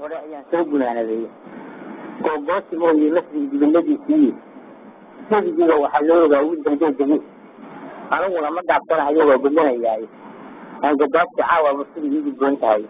hore ayaan soo gunaanaday googooti mooye masjid dibiladiisii nebigiiba waxaa loo ogaa wiil dambe degi aniguna ma dhaabsanahayo waa gudanayaay aan godaabti caawa mursida ii gudboon tahay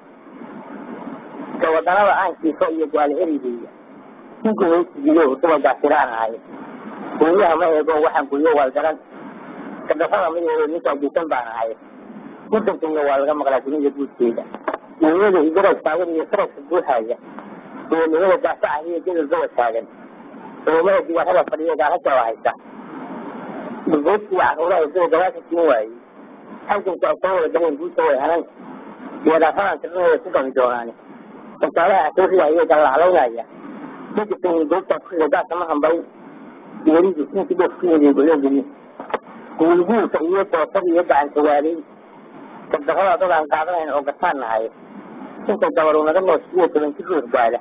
gawadanada aan kiifo iyo gaal erigeyga ninka hoostigiyo duba gaasiraan ahay guryaha ma eego waxaan guryo waalgaran kadafada ma eego ninkaa guusan baan ahay wadankayga waa laga maqlaa dunida guudkeeda dunyada igarab taagan iyo saraska buuxaaya duwanimada daafaca iyo gedel gaba taagan culumada dibaarada fadhiya gaalajaaba haysa burgoodkii caruuraha sida gadaasha siin waayey halkanka ay soo wada galeen guusha way hanan diyaaraafadan tirnaheeda ku gami doonaani wasaalaha asooriya ayay gallaclaynaya dadkasan goobtaa kuxiga gaasa ma hambayn geeridu ninkii doof ku yimid gologeli guulguulka iyo doosada iyo gacan sawaaley dabdaqada dad aan qaadanayn oo gataan nahay inta gabaru naga noos iyo toban jir ruux gaada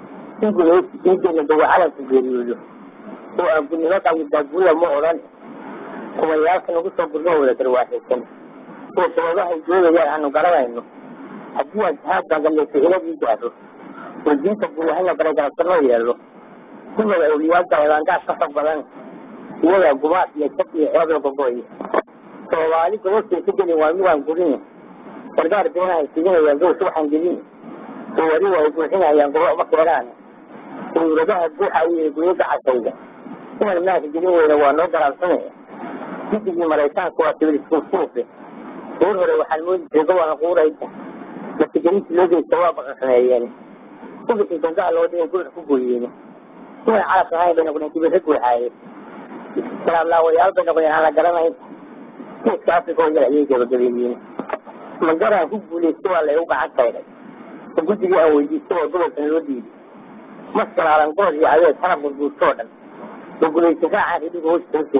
in gudaysi diideena dawa calanka geeriyoodo oo aan gudnimo qawidaagula ma odhan kumayaalka nagu soo gurno wada garwaashaysan oo sababahay joogayaan aanu garanayno haddii aan jihaadka gallaysa iladii gaaro oo diinta guulahayna baragarabsanoo yeelo kuwada awliyaadda eedaangaas ka fog badan iyadaa gumaad iyo jab iyo ceeb la gogoy soomaali gobobtaysa gelin waa midaan gurin gargaar beenahay siginayaan gowsa waxaan gelin oo weliba ay buuxinayaan gobo ma keenaan dawladaha buuxa iyo guyada casayda inaan maanka gelin weyna waa noo garaabsanaya midigii maraykaanku waa sibiliskuusuufe goor hore waxaan moodi jiray gobolka quurayda masigelintii loo geysta waa baqaqneeyeen ubixii gangaha loo dhigay gurix ku gooyeen inaan calaf ahayn bay noqdeen kibirra guuxaaye salaamlaawayaal bay noqdeen aan la garanayn geeska africa oo yar ayay gabagabeeyeen magaraan ku guulaystay waa laygu gacan taydhay oo guddigii aan weydiistay oo gobolkan loo diiday maskalaalan gool iyo adeeg kana burbuurtoo dhan oo gulaysa raacaan ridhiga hoostoose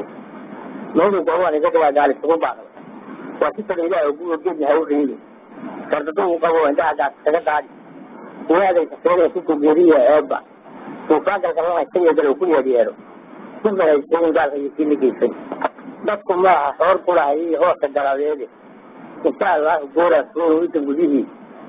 meeluu gobaan iga dhawaa gaal isugu baaqday waa si kale ilaah oo guur geedna ha u reeyey gardado uu qabo indhaha gaas kaga daadi inaadaysa seeday ku gogeeriya eebba duufaangalka lama isagiyo gal uu ku yeedyeero dibna haysteyin gaalka iyo kii la geysay dadku maaha xoor kulahay iyo hooska galabeede insha allahu gooraa suuda gudihii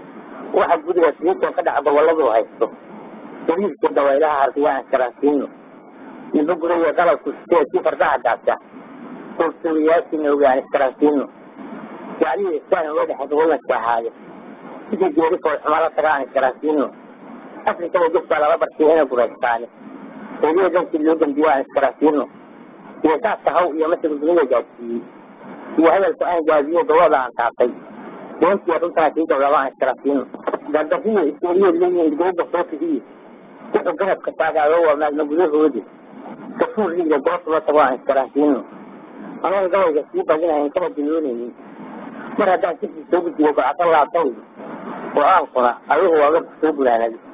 waxa gudiga siintoo ka dhaca goboladu haysto dariiska dawaylaha harkiya aan karansiino niba guraya qalabku sitee si fardaha gaasa suursuuriyaashiina ogaan iskaransiino gaclihii istaan uga dhexay gobollanka ahaayo sidii geeri foolxuma la taga aan iskaransiino afrikada gefbaa lala barsiya inay guraystaani eediya dankii loo dambiyo aan iskaransiino iyo saaska haw iyo masirka dunida gaadsiiyey iyo hadalka aan gaadiyo gobada aan taabtay doontiya runtaa kii gowlaba aan iskaransiino gardariyo isteriyo leeyihin idgooga soo fidiye wuxuu garabka taagaado waa maagna gudahoodi gafuur liiga goobtaba tago aan iskaransiino anoon gabayga sii badinahayn kama diloonaynin mar haddaan sirkii soo gudbiyo gocado laabtay oo aankuna adigu waaga soo gunaanadi